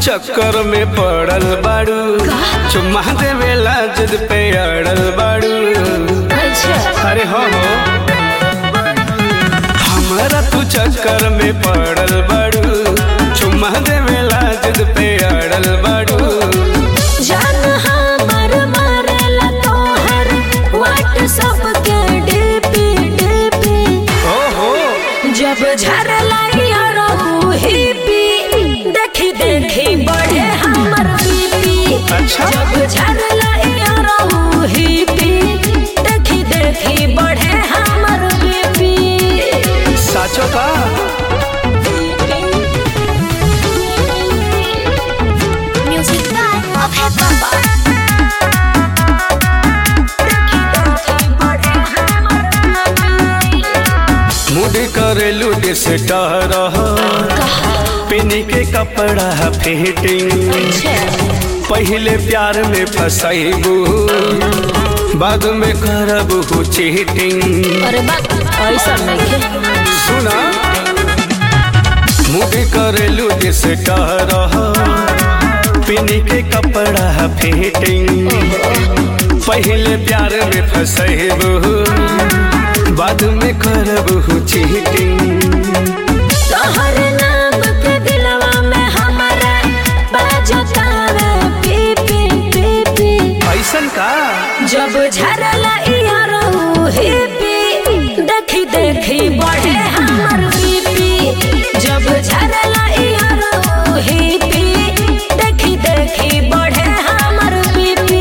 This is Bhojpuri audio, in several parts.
चक्कर में पड़ल बाड़ू चुम्मा देवेला जिद पे अड़ल बाड़ू अच्छा अरे हो हो हमारा तू चक्कर में पड़ल बाड़ू चुम्मा देवेला जिद पे अड़ल बाड़ू जान हमर मारेला तोहर व्हाट्सएप के डीपी डीपी ओ हो जब झरला यारो हिपी देखी देखी बढ़े हमर बीपी अच्छा। जब झरला यारो हिपी देखी देखी बढ़े हमर बीपी साचो का म्यूजिक बाय अभय बाबा मुड करेलू डिस्टर पिनी के कपड़ा फिटिंग पहले प्यार में फसैबू बाद में करबू चीटिंग अरे बात ऐसा नहीं है सुना मुड करेलू डिस्टर पिनी के कपड़ा फिटिंग पहले प्यार में फसैबू बाद में करबू चीटिंग तोहर नाम के दिलवा में हमारा बाजतावे पी पी पी पी ऐसन का जब झरला यारो हिपी देखी देखी बढ़े हमर बीपी जब झरला यारो हिपी देखी देखी बढ़े हमर बीपी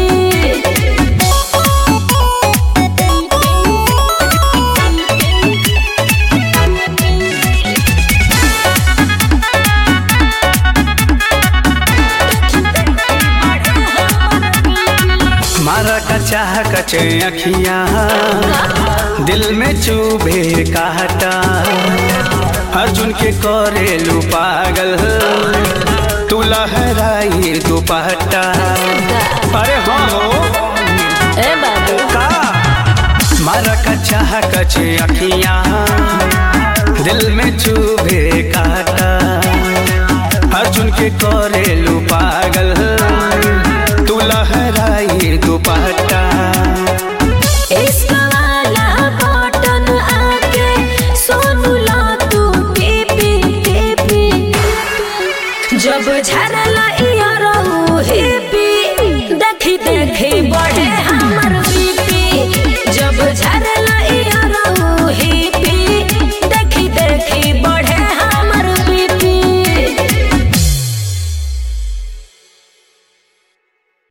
मारा का चाह कचे अखियां दिल में चूबे काटा अर्जुन के करेलू पागल तू लहराई दुपट्टा अरे हो ए बाबू का मारा का चाह कचे अखियां दिल में चूबे काटा अर्जुन के करेलू पागल तू लहराई दुपट्टा इश्क वाला बटन आके सोनू ला तू पी पी पी पी जब झरला